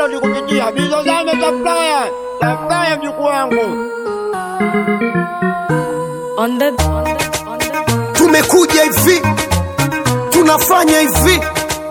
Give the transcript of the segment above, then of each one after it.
download kupitia Bizozame Supplier. Supplier mjukuu wangu. On the, on the, on the. tumekuja hivi tunafanya hivi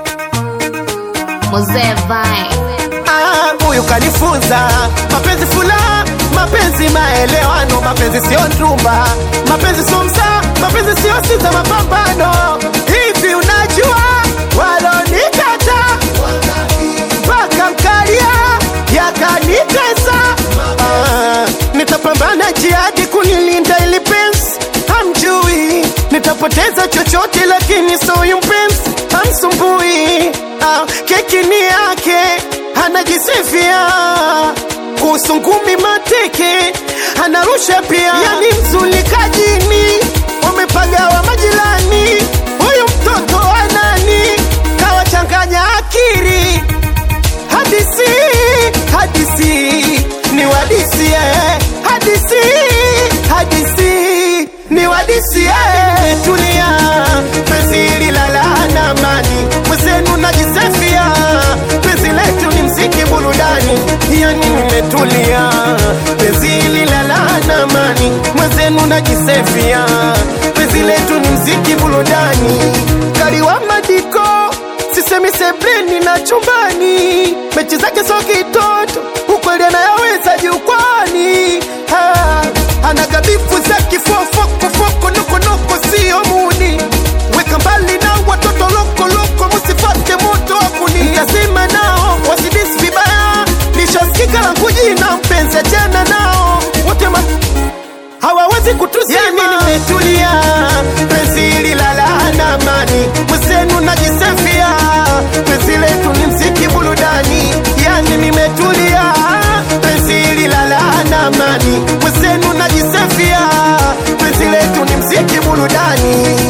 Mzee Vai. Ah, huyu kanifunza mapenzi furaha mapenzi maelewano mapenzi sio ndumba mapenzi sio msaa mapenzi sio sita mapambano hivi unajua walonikata mpaka mkalia yakanitesa ah, nitapambana jihadi kunilinda ili penzi hamjui nitapoteza chochote lakini soyu mpenzi hamsumbui ah, keki ni yake anajisifia kuhusu ngumi mateke anarusha pia yani mzulikajini wamepagawa majirani huyu mtoto wa nani kawachanganya akiri hadisi hadisi ni wadisi eh. hadisi hadisi ni wadisi eh. tulia penzi hili lala na amani mwenzenu najisefia penzi letu ni mziki burudani yani nimetulia penzi hili lala na amani mwenzenu najisefia penzi letu ni mziki burudani kaliwa madiko sisemi sebleni na chumbani mechi zake so kitoto ukweli anayaweza jukwani Ah, ana gabifu za kifofokofoko nokonoko sio muni weka mbali na watoto lokoloko musifate moto wakuni ntasema nao wasidisi vibaya nishasikika la kujina mpenzi achana nao wote ma hawawezi kutuzima yani nimetulia penzi hili lala na amani mwenzenu najisefia penzi letu ni mziki burudani yani nimetulia penzi hili lala na amani mwenzenu najisefia penzi letu ni mziki burudani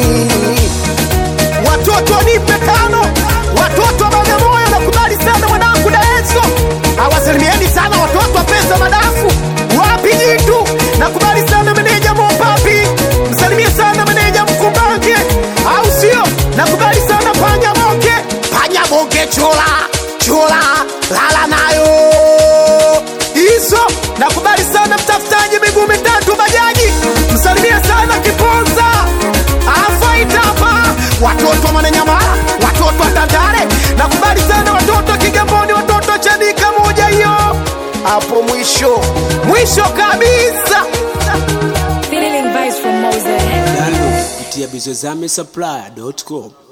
watoto nipe tano watoto wa bagamoyo nakubali sana mwanangu daeso awasalimieni sana watoto wa pesa madafu wapi jitu nakubali sana meneja mopapi msalimie sana meneja mkumbange au sio nakubali sana panya moke panya moke chula chula lala nayo hizo nakubali sana mtafutaji miguu mitatu bajaji msalimie sana kiponza afaitapa watoto wa mananyamala watoto wa tandale nakubali sana watoto wa kigamboni watoto wa chanika moja hiyo hapo mwisho mwisho kabisa Feeling vibes from Mose. Download kupitia bizozame supplier.com.